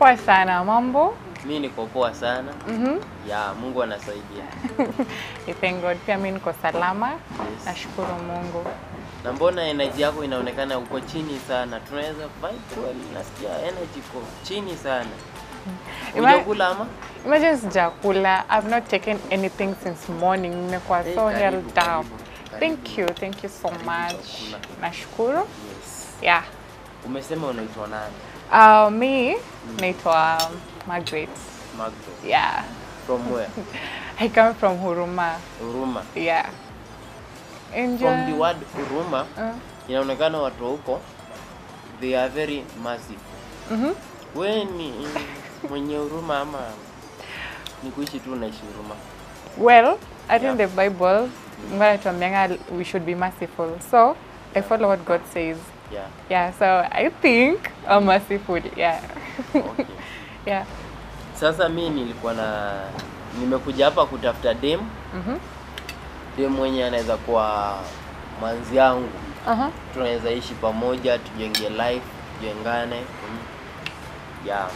Poa sana, mambo? Mi niko poa sana. Mhm. Ya, Mungu anasaidia. I thank God. Pia mimi niko salama. Yes. Nashukuru Mungu. Na mbona energy yako inaonekana uko chini sana? Tunaweza vibe well. Nasikia energy iko chini sana. Ima- Hujakula ama? Imagine sijakula. I've not taken anything since morning. Nimekuwa Eh, so karibu, held down. karibu, Thank karibu. you. Thank you so Karibu much. chakula. Nashukuru. Yes. Yeah. Umesema unaitwa nani? Uh, me naitwa Margaret. Margaret. Yeah. From where? I come from Huruma. Huruma. Yeah. And From the uh, word Huruma, uh, inaonekana watu wa huko they are very massive. mhm. Wewe ni mwenye huruma ama ni kuishi tu unaishi huruma? Well, I think Yeah. the Bible, Mungu anatuambianga we should be merciful. So I follow what God says. Yeah. Yeah, so I think I'm merciful. Yeah. Okay. yeah. Sasa mi nilikuwa na nimekuja hapa kutafuta dem Mhm. dem mwenye anaweza kuwa mwanzi yangu, Uh-huh. tunaweza ishi pamoja, tujenge life, tujengane. Mm. Yeah.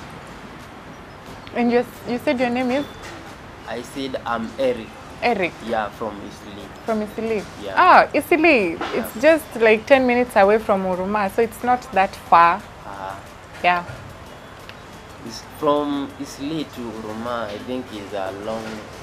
And you, you said your name is I said I'm Eric. Eric Yeah, from Eastleigh. from Isili. Yeah. Ah, Isili. It's just like 10 minutes away from Uruma, so it's not that far. Uh, Yeah. is from Eastleigh to Huruma I think is a long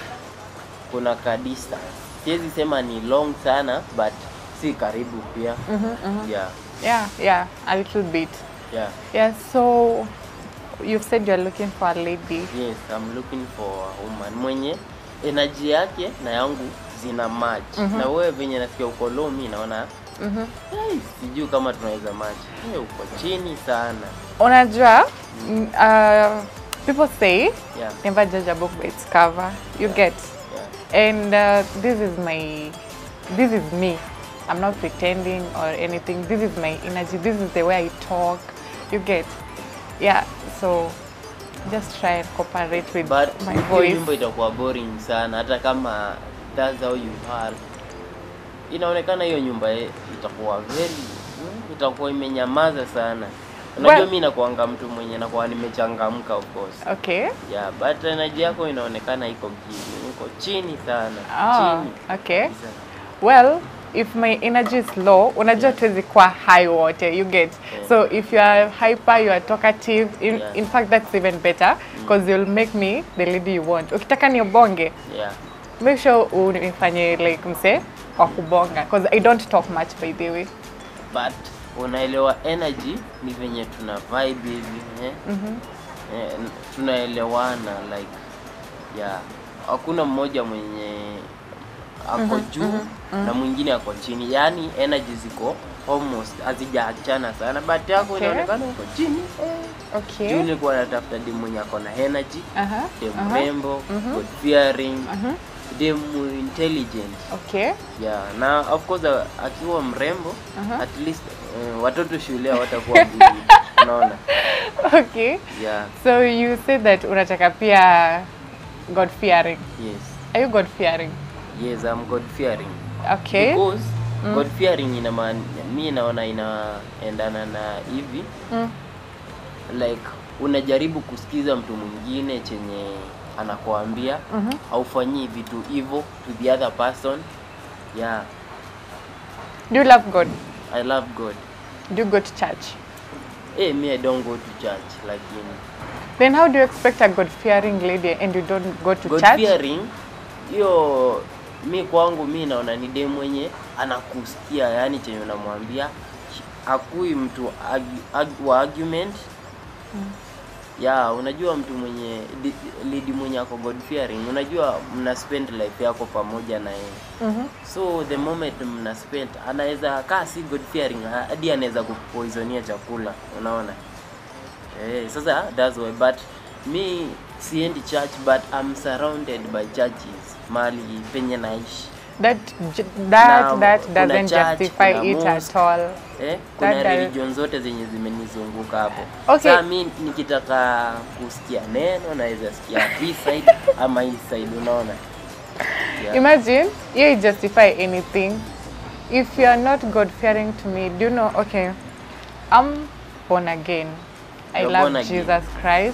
kuna ka distance. Siwezi sema ni long sana but si karibu pia. Mhm, mhm. Yeah. Yeah, yeah, a little bit. Yeah. Yeah, so you've said you're looking for a lady. Yes, I'm looking for a woman mwenye energy yake na yangu zina match. Na wewe venye nasikia uko low, mi naona Mhm. hey, sijui kama tunaweza match. Hey, uko chini sana. Unajua, mm, uh, people say Yeah. never judge a book by its cover. You get? Yeah. And uh, this is my, this is me. I'm not pretending or anything. This is my energy. This is the way I talk. You get? Yeah. So just try and cooperate with But my hiyo voice. nyimbo itakuwa boring sana hata kama that's how you are. Inaonekana hiyo nyumba ye- itakuwa very mm, itakuwa imenyamaza sana. Unajua Well- mi nakuanga mtu mwenye nakuwa nimechangamka of course. Okay. Yeah, but energy yako inaonekana iko chini, iko chini sana. Oh, Chini. okay. Kabisa. Well, if my energy is low, unajua tuwezi kuwa high wote, you get. Yeah. So if you are hyper, you are talkative, in, Yeah. in fact that's even better because you'll make me the lady you want. Ukitaka niobonge, Yeah. make sure unifanye like mse wa kubonga because I don't talk much by the way. But unaelewa energy ni venye tuna vibe hivi eh? Eh, n- tunaelewana like yeah. Hakuna mmoja mwenye ako juu na mwingine ako chini, yaani energy ziko almost hazijaachana sana, but yako Okay. inaonekana uko chini eh. Okay. Juu nilikuwa natafuta dem mwenye ako na energy, Aha. dem aha, rembo, good fearing, aha. dem intelligent Okay. yeah na of course uh, akiwa mrembo Aha. at least uh, watoto shule hawatakuwa bullied unaona Okay. yeah So you said that unataka pia God fearing. yes Are you God fearing? yes I'm god fearing Okay. because god fearing ina maana mi naona inaendana na hivi Mm. like unajaribu kusikiza mtu mwingine chenye anakuambia Mhm. haufanyii vitu hivyo to the other person yeah Do you love God? I love God Do you go to church? eh me I don't go to church lakini Then how do you expect a God fearing lady and you don't go to God church? fearing hiyo mi kwangu mi naona ni dem mwenye anakusikia yani chenye unamwambia akui mtu argu, argu, wa argument ya unajua mtu mwenye di- lady mwenye ako God fearing unajua mna spend life yako pamoja na yeye Mhm. so the moment mna spend anaweza kaa si God fearing hadi anaweza kupoisonia chakula unaona eh, sasa that's why but mi siendi church but I'm surrounded by churches mahali penye naishi That j- that Na that kuna doesn't church, justify kuna it mosque. at all. eh, kuna That- that- religion zote zenye zimenizunguka hapo Okay. Sasa mi nikitaka kusikia neno naweza sikia hii side ama hii side unaona yeah. Imagine you justify anything. If you are not God fearing to me, do you know? Okay, I'm born again. I You're love born again. Jesus Christ.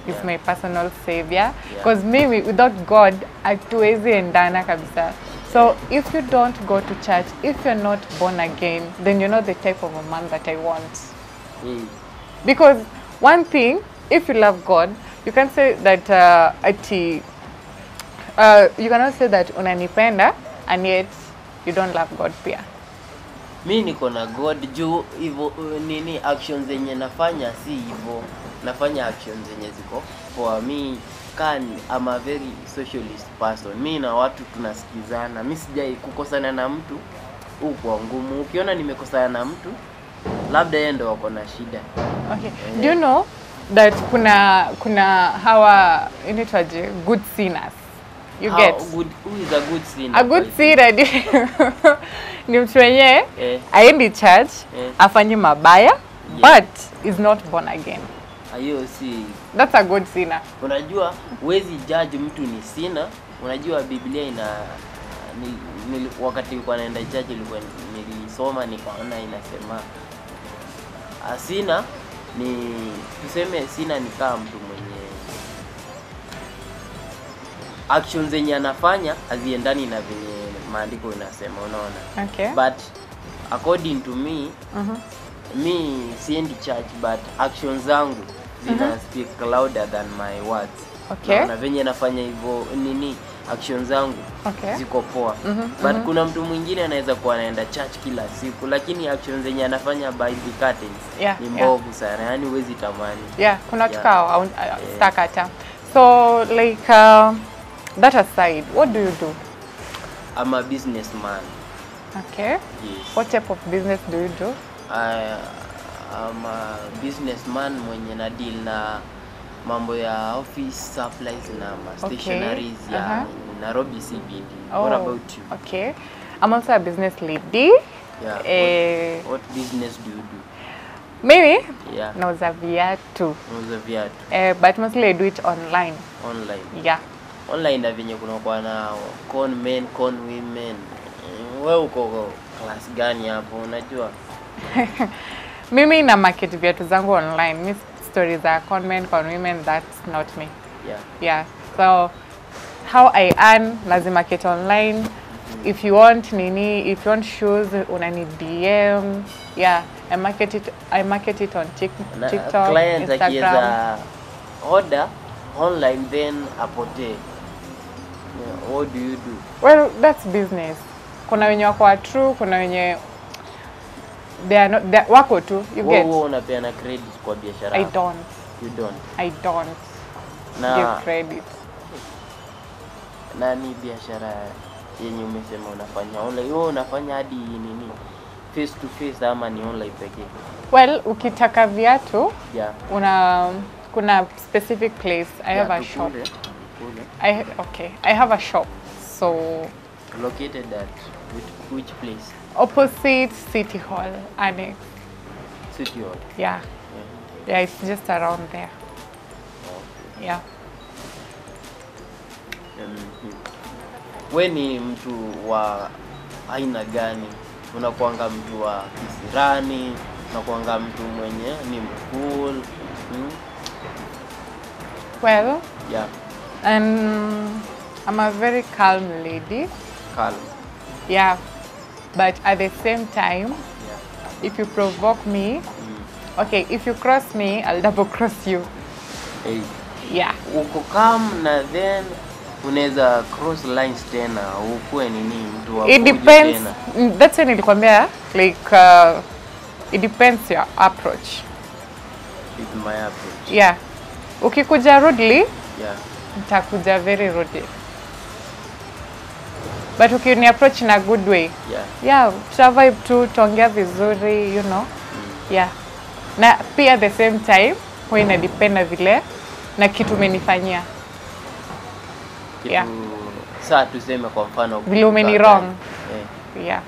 is Yeah. my personal savior because mimi without god hatuwezi endana kabisa so if you don't go to church if you're not born again then you're not the type of a man that i want Eh, because one thing if you love god you can say that uh, ati uh, you cannot say that unanipenda and yet you don't love god pia mi niko na god juu hivyo uh, nini action zenye nafanya si hivyo nafanya action zenye ziko poa mi kan am a very socialist person mi na watu tunasikizana mi sijai kukosana na mtu huu kwa ngumu ukiona nimekosana na mtu labda yeye ndo wako na shida Okay. Do you know that kuna kuna hawa inaitwaje good sinners? You How get good, who is a good sinner a good kwa sinner ni- ni mtu wenyewe Eh. aendi church Eh. afanye mabaya Yeah. but is not born again. hiyo si That's a good sinner. unajua huwezi judge mtu ni sina unajua biblia ina ni, ni, wakati nilikuwa naenda church ilikuwa nilisoma nikaona inasema asina ni tuseme sina ni kama mtu mwenye action zenye anafanya haziendani na venye maandiko inasema unaona Okay. but according to me Mhm. mi siendi church but actions zangu zina speak louder than my words Okay. Naona venye nafanya hivyo nini actions zangu Okay. ziko poa Mhm, but kuna mtu mwingine anaweza kuwa anaenda church kila siku lakini actions zenye anafanya by the curtains Yeah, ni yeah. mbovu sana yani huwezi tamani Yeah, kuna watu Yeah. kao yeah. stakata. So like uh, that aside, what do you do? I'm a businessman Okay. yes What type of business do you do? I, I'm a businessman mwenye na deal na mambo ya office supplies na ma Okay, stationaries ya aha. Nairobi CBD. What about you? Okay. I'm also a business lady. Yeah. Eh, what, what business do you do? Mimi Yeah. nauza viatu. Unauza viatu Eh, but mostly I do it online. online. Yeah. Online na venye kuna kwa na con men, con women. Eh, Wewe uko class gani hapo unajua? Mimi na market viatu zangu online. Mi stories za con men, con women, that's not me. Yeah. Yeah. So how I earn lazima market online. If you want nini, if you want shoes, unani DM. Yeah, I market it. I market it on Tik Na TikTok, client Instagram. akiweza order online then apotee. Yeah, what do you do? Well, that's business. Kuna wenye wako wa true, kuna wenye they are not, they wako tu. You Wewe get? wewe unapeana credit kwa biashara I yako? don't. You don't. I don't Na give credit. nani biashara yenye umesema unafanya online? Wewe unafanya hadi nini? Face to face ama ni online pekee? Well, ukitaka viatu Yeah. una kuna specific place. I have Yeah, a shop. tukule, tukule. I okay. I have a shop. So Located at which, which place? opposite City Hall Annex. City Hall. Yeah. Yeah. Yeah, it's just around there. Okay. Yeah. Mhm. We ni mtu wa aina gani? Unakuanga mtu wa kisirani? Unakuanga mtu mwenye ni mcool? Hmm? Well, Yeah, um, I'm a very calm lady. calm. Yeah. But at the same time, Yeah. if you provoke me, Mm. okay, if you cross me, I'll double cross you. Hey. Yeah. Uko calm na then unaweza cross lines tena ukuwe nini mtu wa It fujo depends. tena. mm, That's when nilikwambia like uh, it depends your approach. With my approach. Yeah. Ukikuja rudely, Yeah. nitakuja very rudely. But ukini approach in a good way, Yeah. yeah, tuta vibe tu, tuongea vizuri, you know. Yeah. Na pia at the same time, huwa ina depend na vile na kitu umenifanyia. Kitu Yeah. saa tuseme kwa mfano Vile umeni kutoka wrong. gani. Eh. Yeah.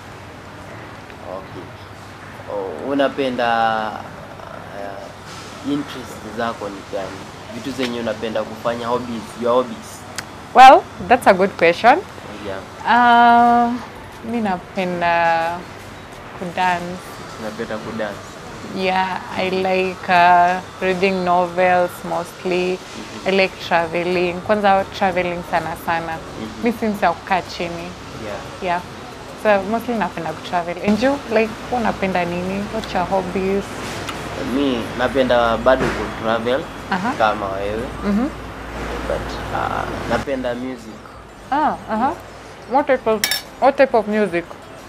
Okay. Oh, unapenda uh, interest zako ni gani? Vitu zenye unapenda kufanya hobbies, your hobbies. Well, that's a good question. Yeah. Uh, mi napenda kudance. Unapenda kudance. Yeah, I like uh, reading novels mostly. I like traveling. Kwanza traveling sana sana. Mi si mtu wa kukaa chini. Yeah. Yeah. So mostly napenda kutravel. And you, like, wewe unapenda nini? What's your hobbies? Mi napenda bado ku travel Aha. kama wewe Mhm. but uh, napenda music Ah, uh-huh. What type of what type of music?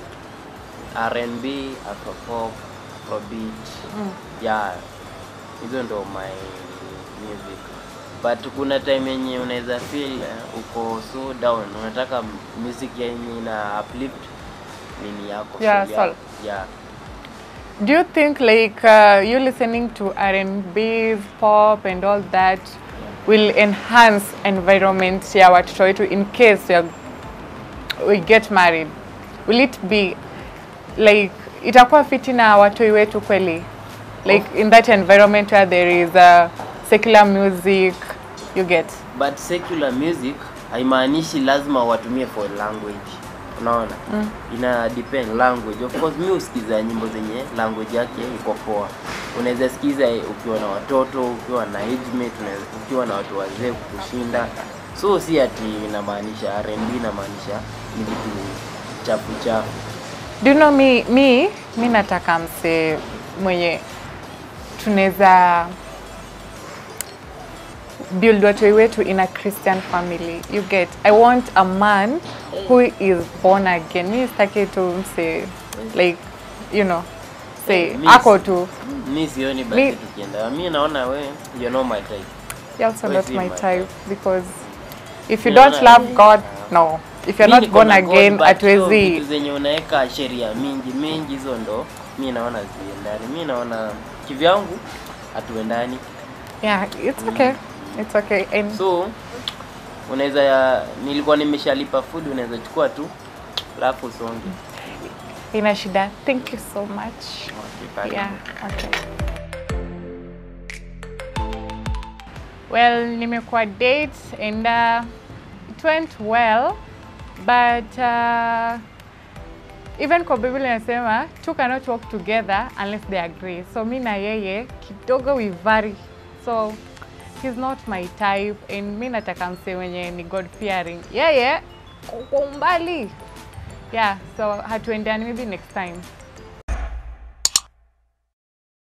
R&B, Afropop, Afrobeat. Yeah, hizo ndo my music. But kuna time yenye unaweza feel eh, uko so down, unataka music yenye ina uplift nini yako. Yeah, so, soul. yeah. Do you think like uh, you listening to R&B, pop and all that will enhance environment ya watoto wetu in case we, are, we get married? Will it be like itakuwa fiti na watoi wetu kweli? Like in that environment where there is uh, secular music, you get? But secular music haimaanishi lazima watumie for language. Unaona? Mm. Ina depend language. Of course mimi husikiza nyimbo zenye language yake iko poa. Unaweza sikiza ukiwa na watoto, ukiwa na age mate, unaweza ukiwa na watu wazee kukushinda. So si ati inamaanisha R&B inamaanisha ni vitu chafu chafu. Do you know me, mi, mi nataka mse mwenye tunaweza build watoi wetu in a Christian family. You get, I want a man who is born again. Mi sitaki tu mse like, you know, say Mi- ako tu. Mi sioni Mi- basi tukienda. Mi naona we you know my type. You're also Why not is he my my type because if you Mi don't naona- love God, no. If you're Mi not niko born na God, again, but hiyo hatuwezi vitu zenye unaweka sheria mingi mingi hizo ndo mi naona ziendani. Mi naona kivyangu hatuendani, Yeah, it's okay. It's okay. And so unaweza ya nilikuwa nimeshalipa food, unaweza chukua tu alafu usonge. ina shida. Thank you so much. Okay, karibu. Yeah, okay. Well, nimekuwa date and uh, it went well but uh, even kwa Biblia inasema two cannot walk together unless they agree. So mi na yeye kidogo we vary. So he's not my type and mi nataka mse wenye ni God fearing. Yeye kwa umbali. Yeah, so hatuendani maybe next time.